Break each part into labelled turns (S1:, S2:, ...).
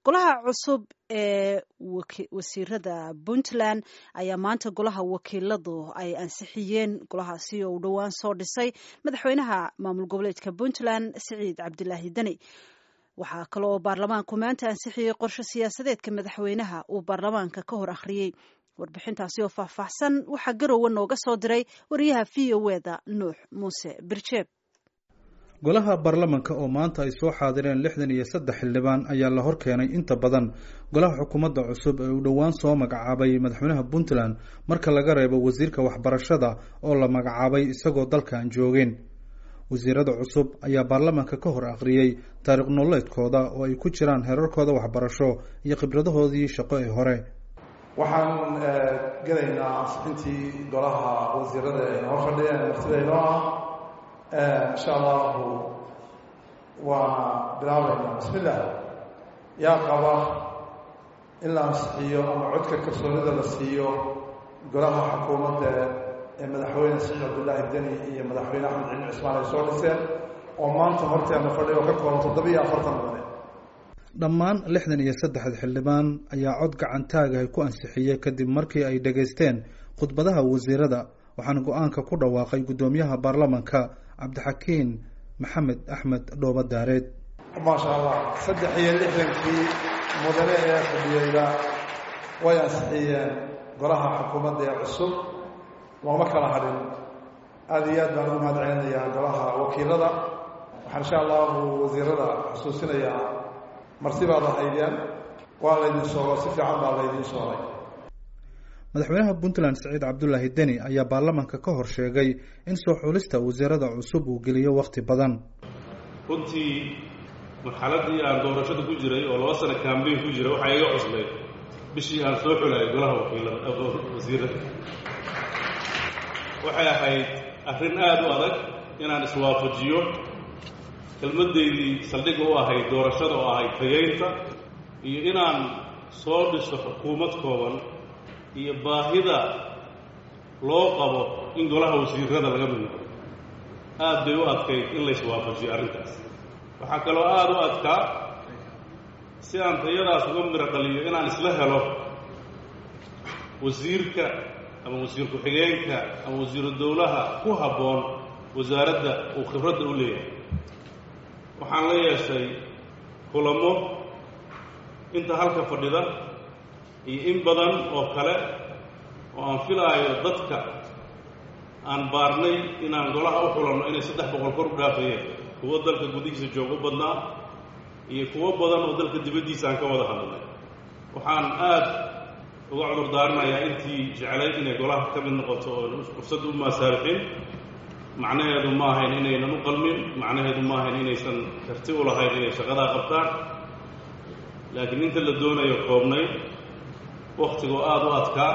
S1: golaha cusub ee wasiirada puntland ayaa maanta golaha wakiiladu ay ansixiyeen golahaasi oo uu dhowaan soo dhisay madaxweynaha maamul goboleedka puntland siciid cabdilaahi deni waxaa kale oo baarlamaanku maanta ansixiyey qorshe siyaasadeedka madaxweynaha uu baarlamaanka ka hor akhriyey warbixintaasi oo faahfaahsan waxaa garowe nooga soo diray wariyaha v o eda nuux muuse birjeeb
S2: golaha baarlamanka oo maanta ay soo xaadireen lixdan iyo saddex xildhibaan ayaa la hor keenay inta badan golaha xukuumadda cusub ee uu dhowaan soo magacaabay madaxweynaha puntland marka laga reebo wasiirka waxbarashada oo la magacaabay isagoo dalkan joogeen wasiirada cusub ayaa baarlamanka ka hor akhriyey taariikh nololeedkooda oo ay ku jiraan heerarkooda waxbarasho iyo khibradahoodii shaqo ee hore
S3: waxaan gelaynaa ansixintii golaha wasiirada ee noo fadhiyeen martida inoo ah insha allahu waana bilaabaynaa bismi illah yaa qaba in la ansixiyo ama codka kalsoonida la siiyo golaha xukuumadda ee madaxweyne siciid cabdullaahi deni iyo madaxweyne axmed cilmi cismaan ay soo dhiseen oo maanta horteena fadhiya oo ka kooban toddobiiyo afartan mudane
S2: dhammaan lixdan iyo saddexda xildhibaan ayaa cod gacantaagahay ku ansixiyey kadib markii ay dhegaysteen khudbadaha wasiirada waxaana go-aanka ku dhawaaqay guddoomiyaha baarlamanka cabdixakiin maxamed axmed dhooba daareed
S3: maasha allah saddex iyo lixdankii mudane ee fadhiyeyba way ansixiyeen golaha xukuumadda ee cusub looma kala hadhin aada iyo aad baan u mahad celinayaa golaha wakiilada waxaan insha allahu wasiirada xusuusinayaa marti baad ahaydeen waa laydin soogo si fiican baa laydin soogay
S2: madaxweynaha puntland siciid cabdulaahi deni ayaa baarlamanka ka hor sheegay in soo xulista wasiirada cusub uu geliyo wakhti badan
S4: runtii marxaladii aan doorashada ku jiray oo laba sano kambeyn ku jiray waxaa iga cuslayd bishii aan soo xulayay golaha wakiilada wasiirada waxay ahayd arrin aada u adag inaan iswaafajiyo kelmaddeydii saldhigga u ahayd doorashada oo ahayd tageynta iyo inaan soo dhiso xukuumad kooban iyo baahida loo qabo in golaha wasiirada laga mid noqdo aad bay u adkayd in la iswaafajiyo arrintaas waxaa kaloo aada u adkaa si aan tayadaas uga miro dhaliyo inaan isla helo wasiirka ama wasiir ku-xigeenka ama wasiiru dowlaha ku habboon wasaaradda uu khibradda u leeyahay waxaan la yeeshay kulamo inta halka fadhida iyo in badan oo kale oo aan filaayo dadka aan baarnay inaan golaha u xulanno inay saddex boqol kor u dhaafayeen kuwo dalka gudihiisa joog u badnaa iyo kuwo badan oo dalka dibaddiisa aan ka wada hadlay waxaan aada uga cudur daarinayaa intii jeclayd inay golaha ka mid noqoto oo fursad u maasaarixin macnaheedu ma ahayn inaynan u qalmin macnaheedu ma ahayn inaysan karti u lahayn inay shaqadaa qabtaan laakiin inta la doonayo koobnayd wakhtigoo aada u adkaa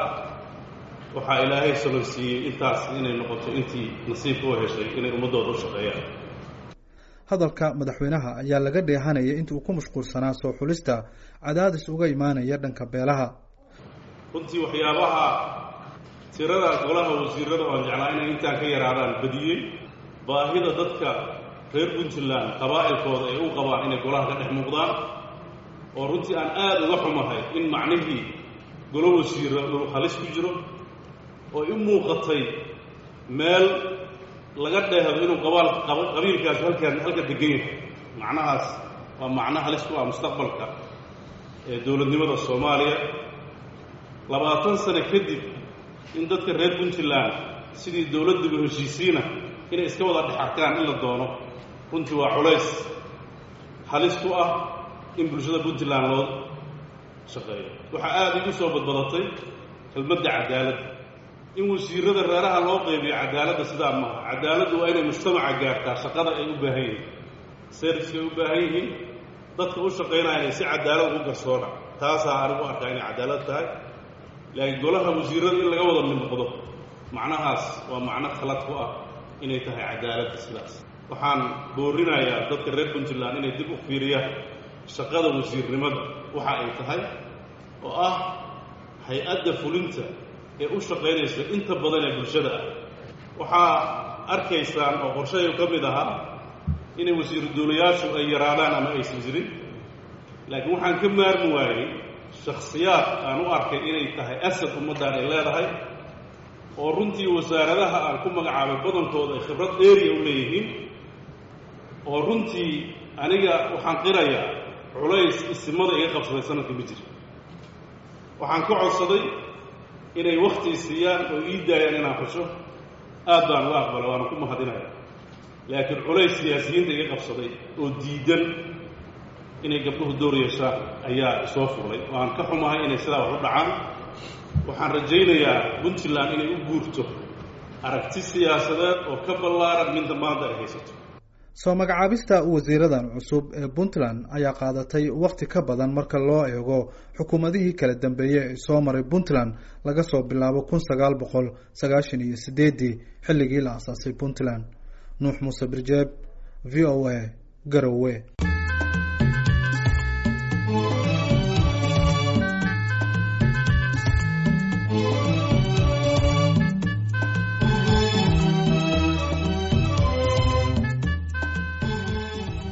S4: waxaa ilaahay solonsiiyey intaas inay noqoto intii nasiibka u heshay inay ummaddooda u shaqeeyaan
S2: hadalka madaxweynaha ayaa laga dheehanayay inta uu ku mashquulsanaa soo xulista cadaadis uga imaanaya dhanka beelaha
S4: runtii waxyaabaha tirada golaha wasiirada oo aan jeclaa inay intaan ka yaraadaan badiyey baahida dadka reer puntland qabaa'ilkooda ay u qabaan inay golaha ka dhex muuqdaan oo runtii aan aada uga xumahay in macnihii golo wasiira uu halis ku jiro oo i muuqatay meel laga dheehdo inuu qabaal qabiilkaas halkaan halka degan yahay macnahaas waa macno halis ku ah mustaqbalka ee dowladnimada soomaaliya labaatan sano kadib in dadka reer puntland sidii dowladdiba heshiisiina inay iska wada dhex arkaan in la doono runtii waa culays halis ku ah in bulshada puntland loo shaqeeyo waxaa aada igu soo badbadatay kelmadda cadaaladda in wasiirada reeraha loo qaybiyo cadaaladda sidaa maaha cadaaladdu waa inay mujtamaca gaartaa shaqada ay u baahan yihiin serviska ay u baahan yihiin dadka u shaqaynaya inay si cadaalad ugu garsoona taasaa anigu arkaa inay cadaalad tahay laakiin golaha wasiirada in laga wada mid noqdo macnahaas waa macno khalad ku ah inay tahay cadaaladda sidaas waxaan boorinayaa dadka reer puntland inay dib u fiiriyaan shaqada wasiirnimada waxa ay tahay oo ah hay-adda fulinta ee u shaqaynaysa inta badan ee bulshada ah waxaa arkaysaan oo qorshahay ka mid ahaa inay wasiiru duulayaashu ay yaraadaan ama aysan jirin laakiin waxaan ka maarmi waayey shakhsiyaad aan u arkay inay tahay asad ummaddan ay leedahay oo runtii wasaaradaha aan ku magacaabay badankooda ay khibrad dheeriya u leeyihiin oo runtii aniga waxaan qirayaa culays isimada iga qabsaday sanadka ma jira waxaan ka codsaday inay wakti siiyaan oo ii daayaan inaan xusho aad baan uga aqbala waana ku mahadinaya laakiin culays siyaasiyiinta iga qabsaday oo diidan inay gabdhuhu door yeeshaan ayaa soo fuulay waan ka xumahay inay sidaa wax u dhacaan waxaan rajaynayaa puntland inay u guurto aragti siyaasadeed oo ka ballaaran midda maanta ay haysato
S2: soo magacaabista wasiiradan cusub ee puntland ayaa qaadatay wakhti ka badan marka loo eego xukuumadihii kala dambeeyey ee soo maray puntland laga soo bilaabo kun sagaal boqol sagaashan iyo sideeddii xilligii la asaasay puntland nuux muuse birjeeb v o a garowe